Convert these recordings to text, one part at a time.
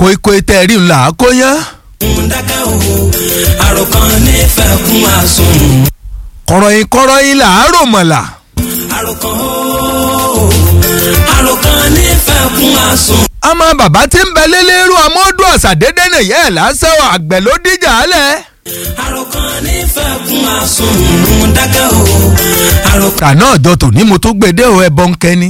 kóikói tẹ́ ẹ rí ńlá kóyán. dákẹ́ o àròkàn nífẹ̀ẹ́ kún àsùn. kọ̀rọ̀yìn kọ̀rọ̀yìn là á rò mọ̀là. àròkàn o àròkàn nífẹ̀ẹ́ kún àsùn. ọmọ bàbá tí ń bẹ lélẹ́rú amódù ọ̀sàdédé nìyẹn ẹ̀ lásán àgbẹ̀ ló díjà á lẹ̀. àròkàn nífẹ̀ẹ́ kún àsùn. dákẹ́ o àròkàn. kàná ọjọ́ tòní mo tó gbèdé o ẹbọ ń kẹ́ni.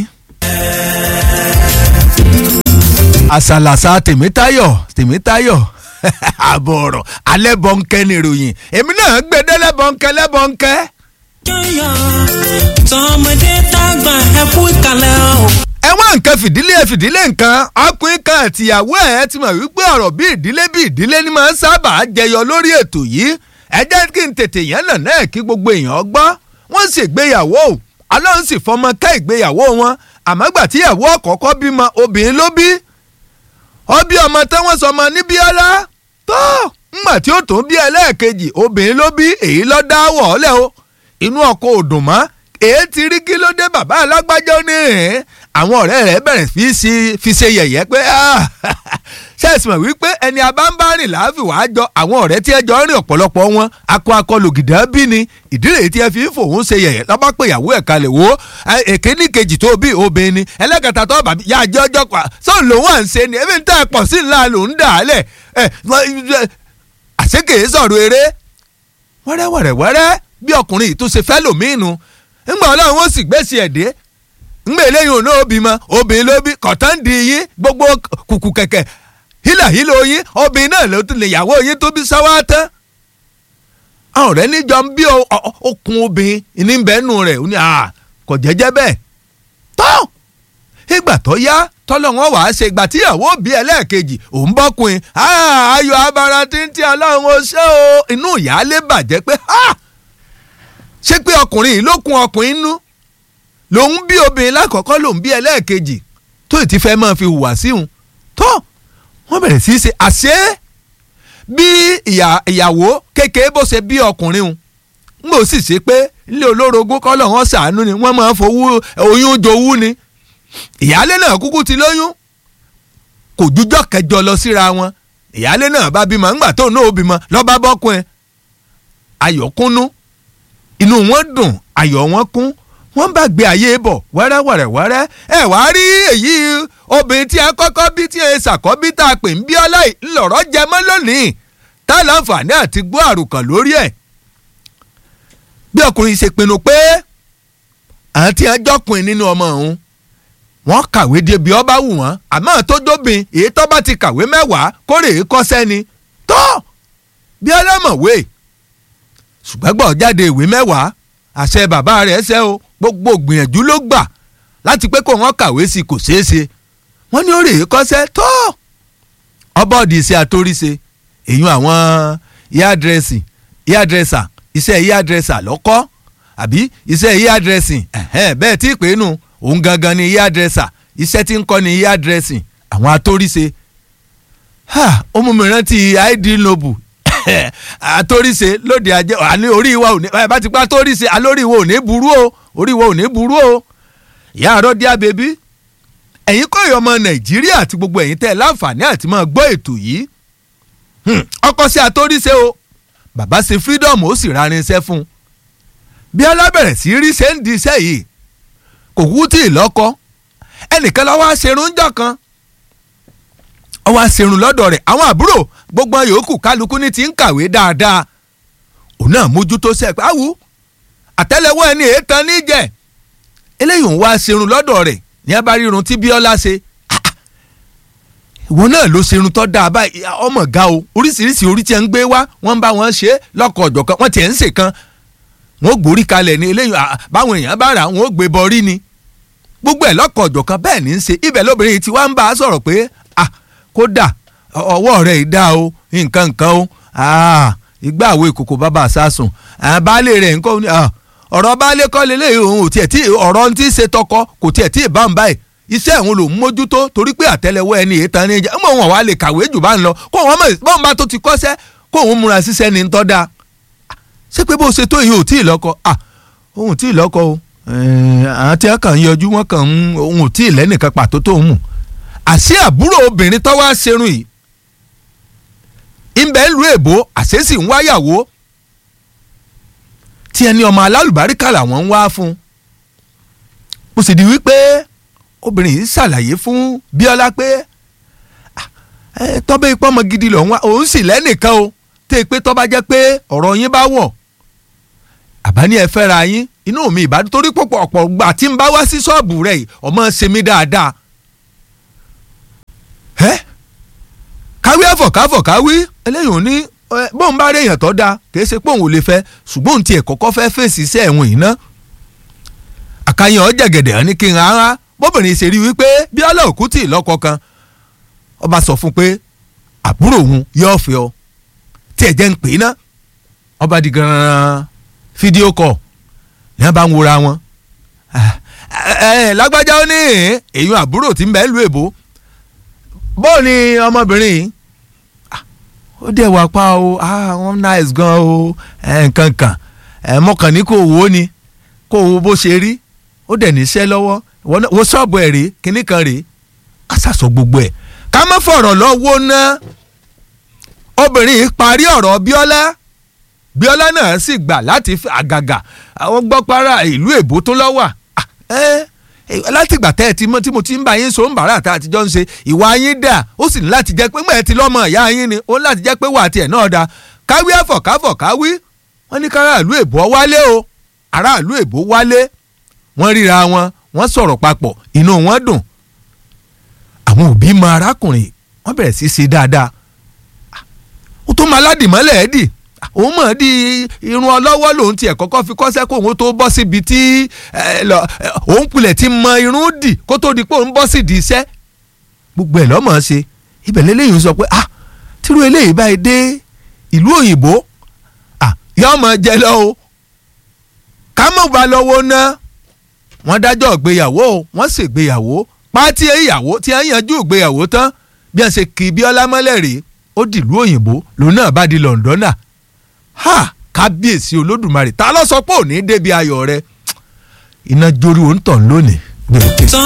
àṣàlàṣà tèmítáyọ̀ tèmítáyọ̀ àbọ̀ ọ̀rọ̀ alẹ́ bọ̀ ń kẹ́ ni ìròyìn èmi náà gbèdé lẹ́bọ̀ ń kẹ́ lẹ́bọ̀ ń kẹ́. yọ̀yọ̀ tọmọdé tàgbà ẹkú ìkàlẹ̀ o. ẹ wá nǹkan fìdílé ẹ fìdílé nǹkan ọkùnrin kan àtìyàwó ẹ ti mọ̀ wípé ọ̀rọ̀ bí ìdílé bí ìdílé ni máa ń sábà jẹyọ lórí ètò yìí ẹ jẹ́ kí n tètè yẹn nà náà kí gbogbo èèyàn gbọ́ wọ́n sì gbéyàwó ọlọ́run sì fọmọ ká ìgbéyàwó wọn àmọ́ gbà tíyàwó ọ̀kọ̀ọ̀kọ́ bímọ obìnrin ló bí ó bí ọmọ táwọn sọmọ ní bíọ́lá tó ńgbà tí ó tó bí ẹlẹ́ẹ̀kejì obìnrin ló bí èyí lọ́ dá wọ̀ọ́lẹ̀ o inú ọkọ̀ òdùn mọ́ èé ti rí kí ló dé bàbá alágbájá ní ẹ̀ àwọn ọ̀rẹ́ rẹ̀ bẹ̀rẹ̀ fi ṣe fi ṣe yẹ̀yẹ́ pé ṣẹ́ẹ̀sì mọ̀ wípé ẹni abámbárìn láàfin wàá jọ àwọn ọ̀rẹ́ tí ẹ jọ rìn ọ̀pọ̀lọpọ̀ wọn akọ akọ lògìdá bí ni ìdílé tí ẹ fi ń fòun ṣe yẹ̀yẹ́ lọ́ba pé ìyàwó ẹ̀ kalẹ̀ wo èkéní kejì tó bí obìnrin ni ẹlẹ́kẹta tó bàbí yá jẹ́ ọjọ́ pa sóun lòun à ń ṣe ni ebi ń tẹ́ ẹ pọ̀ sí ńlá lòun dà á lẹ̀ àṣekèé sọ̀rọ̀ eré wẹ́rẹ́wẹ́rẹ́wẹ́rẹ́ bí ọkùnrin yìí tó ṣe fẹ́ lòmíìnù ńgbà ọlọ́run ó sì gbèsè ẹ̀dẹ́ ńgbà eléyìí òun náà bímọ obìnrin ló bí kọ̀tán di yín gbogbo kùkù kẹ̀kẹ́ hílà hílò yín obìnrin náà ló tún lè yàwó yín tó bí sáwá tán. àwọn ọ̀rẹ́ níjọ ń bí okùn obìnrin ní bẹ́ẹ̀nù rẹ̀ ó ní kò jẹ́jẹ́ bẹ́ẹ̀ tó ìgbà tó yá tọ́lọ́wọ́n wàá ṣe ìgbà tí ìyàwó bí ẹlẹ́ẹ̀kejì òun bọ́kùnrin ayọ̀ abara títí ọlọ́run ó ṣe o inú ìyáálé bàjẹ́ pé ṣé pé ọkùnrin yìí ló kun ọkùnrin nú lòun bí obìnrin lákọ̀ọ́kọ́ lòun bí ẹlẹ́ẹ̀kejì tó ti fẹ́ máa fi hùwà síhun tó wọ́n bẹ̀rẹ̀ sí í ṣe àṣé bí ìyàwó kékeré bó ṣe bí ọkùnrin hun ń bò sì ṣe pé ilé olórogún kọ́lọ̀ wọn ṣàánú ni wọ́n máa ń fowó oyún jowú ni ìyáálé náà kúkú ti lóyún kò jújọ́ kẹjọ lọ síra wọn ìyáálé náà bá bímọ ńgbà tó náà ó bímọ lọ́ba bọ́kùn ẹ̀ ayọ̀kúnnú inú wọn dùn ayọ̀ wọn kún wọ́n bá gbé ayé bọ̀ wẹ́rẹ́wẹ́rẹ́wẹ́rẹ́ ẹ wá rí èyí obìnrin tí a kọ́kọ́ bí tí a ṣàkọ́bí tá a pè ń bí ọlá ńlọrọ̀ jẹ mọ́ lónìí tá a láǹfààní àti gbọ́ àròkàn lórí ẹ̀. bí ọkùnrin ṣe pinnu pé àǹtí ẹjọ́kùnrin nínú ọmọ òun wọ́n kàwé débi ọba wù wọ́n àmọ́ tó dóbin èyí tó bá ti kàwé mẹ́wàá kórè kọ́sẹ́ ni tó bí ọlọ́mọ̀wé ṣùgbọ́n gbọ́ jáde ìwé mẹ́wàá àṣẹ bàbá rẹ̀ ṣẹ́ o gbogbo gbìyànjú ló gbà láti pé kó wọ́n kàwé sí kò ṣeé ṣe wọ́n ní ó rèé kọ́ṣẹ́ tó ọbọ̀dì iṣẹ́ àtóríṣe èyí àwọn yádrẹ́sì yádrẹ́sà iṣẹ́ yádrẹ́sà lọ́kọ́ àbí iṣẹ́ yádrẹ́sì bẹ́ẹ̀ tí ìpè nù òun gangan ni yádrẹ́sà iṣẹ́ tí ń kọ́ ni yádrẹ́sì àwọn àtóríṣe ó mú mi rántí id noble àtóríṣe lóde ajé àní orí ìwà òní ẹ bá ti pa àtóríṣe alórí ìwà òní burú o orí ìwà òní burú o ìyá àárọ̀ díà bèbí ẹ̀yin kọ́ ìyọ̀ ọmọ nàìjíríà àti gbogbo ẹ̀yin tẹ́ ẹ láǹfààní àti máa gbọ́ ètò yìí ọkọ sí àtóríṣe o bàbá ṣe freedom ó sì rarinṣẹ́ fún un bí alábẹ̀rẹ̀ sí rí ṣe ń di iṣẹ́ yìí kò kú tí ì lọ́kọ́ ẹnìkan lọ́wọ́ aṣerun jọ kan ọwọ́ aṣerun lọ́dọ̀ rẹ̀ àwọn àbúrò gbogbo yòókù kálukú ní ti ń kàwé dáadáa òun náà mójútó sẹ́ẹ̀pẹ́ àwù àtẹ́lẹwọ́ ẹni èétan níjẹ̀ eléyìí ń wá ṣerun lọ́dọ̀ rẹ̀ ní abárírun tí bíọ́lá ṣe ìwọ náà ló ṣerun tó dáa báyìí ọmọ ga o oríṣiríṣi orí tí ẹ ń gbé wá wọ́n bá wọn ṣe lọ́kọ̀ ọ̀jọ̀kan wọ́n tiẹ̀ ń ṣe kan wọ́n gbórí kalẹ̀ ní eléyìí báwọn èèyàn bá rà wọ́n gbé bọrí ni gbogbo ẹ̀ lọ́kọ̀ ọ̀jọ̀kan bẹ́ẹ̀ ní í ṣe ibẹ̀ lóbìnrin tí wọ́n ń bá a sọ̀rọ̀ pé ah kódà ọwọ́ rẹ̀ ìdá o nǹkan nǹkan o ìgbà àwo ìkòkò bàbá àsásùn baálé rẹ̀ nǹkan ni ọ̀rọ̀ baálé kọ́ lélẹ̀ òun ò tiẹ̀ tí ọ̀rọ̀ ti ṣe tọkọ kò tiẹ̀ tí ì bá ń báyìí iṣẹ́ òun ló ń mójútó torí pé àtẹ́lẹwọ́ ẹni èyí tán ní ìjà mọ̀ wọn wà lè kàwé jù bá ń lọ kó wọn mọ̀ bọ́n bá tó ti kọ́ṣẹ́ kó òun múra ṣiṣẹ́ ní tọ́ da ṣé pé bó ṣe tó yìí ò tí ì lọ́kọ ah òun ò tí ì lọ́kọ o àwọn tí wọ́n kàn ń yọjú wọ́n kàn ń òun ò tí ì lẹ́nìkan pàtó tó ń mú àṣé àbúrò obìnrin tó wá ṣerun yìí ìbẹ̀ ń lu èbó àṣẹ́sì ń wáyàwó tí ẹni ọmọ alálùbáríkà làwọn ń wá fún mo sì di wípé obìnrin yìí ṣàlàyé fún Bíọ́lá pé tọ́bẹ̀ ipò ọmọ gidi lòun wá òun sì lẹ́nìkan o tẹ́ pé tọ́ba jẹ́ pé ọ̀rọ̀ yín bá wọ̀ àbáni ẹ fẹ́ra yín inú mi ìbádùn torí pọ̀pọ̀ ọ̀pọ̀ gbà tí ń bá wá sí ṣọ́ọ̀bù rẹ̀ yìí ọmọ ṣe mí dáadáa ẹ́ káwí ẹ̀fọ̀káfọ̀ káwí eléyìí ò ní bóun bá réèyàn tó dáa kìí ṣe pé òun ò lè fẹ́ ṣùgbọ́n òun tiẹ̀ kọ́kọ́ fẹ́ fèsì iṣẹ́ ẹ̀wọ̀n yìí ná àkàyàn ọ̀jẹ̀gẹ̀dẹ̀ ní kí n rárá bóbìnrin ṣe rí wípé Bíọ́lá òkú tì lọ́kọ kan ọba sọ fún pé àbúrò òun yóò fẹ́ ọ tí ẹ jẹ́ ń pè é ná ọba di gan-an fídíò kọ̀ ní wọ́n bá ń wora wọn. lágbájá ó ní èèyàn àbúrò tí ń bẹ́ẹ̀ lu èbó bóò ni ọmọbìnrin yìí ó dẹ̀ wá pa o wọ́n nice gan o nǹkan kan mọ̀kàn ní kò wò ó ni kò wo bó ṣe rí ó dẹ̀ níṣẹ́ lọ́wọ́ wo ṣọ́ọ̀bù ẹ̀ rèé kinní kan rèé á ṣàṣọ gbogbo ẹ̀ ká má fọ̀rọ̀ lọ́wọ́ ná obìnrin yìí parí ọ̀rọ̀ Bíọ́lá Bíọ́lá náà sì gbà láti àgàgà àwọn gbọ́para ìlú èbó tó lọ́wà látìgbà tẹ́ ẹ ti mọ́ tí mo ti ń bá yín so ń bàárà tá àtijọ́ ń ṣe ìwà yín dà ó sì ní láti jẹ́ pé mọ̀ ẹ́ ti lọ́mọ ìyá yín ni ó ní láti jẹ́ pé wà á tiẹ̀ náà da káwí àfọ̀káfọ̀ káwí wọ́n ní káráàlú èbó wálé o aráàlú èbó wálé wọ́n ríra wọn wọ́n sọ̀rọ̀ papọ̀ inú wọn dùn àwọn òbí mọ arákùnrin wọ́n bẹ̀rẹ̀ sí í ṣe dáadáa ó tó máa ládìmọ́lẹ̀ ẹ́ dì òun mọ̀ di irun ọlọ́wọ́ lòun tiẹ̀ kọ́kọ́ fi kọ́sẹ́ kó òun tó bọ́ síbi tí òun pilẹ̀ ti mọ irun dì kó tó di pé òun bọ́ sí di iṣẹ́ gbogbo ẹ̀ lọ́mọ̀ ṣe ibẹ̀ lélẹ́yìn sọ pé ah tírú eléyìí báyìí dé ìlú òyìnbó ah yọ ọmọ jẹ lọ o ká mọ̀ bá lọ́wọ́ ná wọ́n dájọ́ ìgbéyàwó wọ́n ṣègbéyàwó pátí ìyàwó tí wọ́n yanjú ìgbéyàwó tán bí wọ́n ṣe kì í Bíọ́lá mọ́lẹ̀ rèé ó dìlú òyìnbó lòun náà bá di Lọ́ndọ́nà ha kábíyèsí olódùmarè ta ló sọ pé òní débi ayọ̀ rẹ iná jórí òǹtọ̀ lónìí.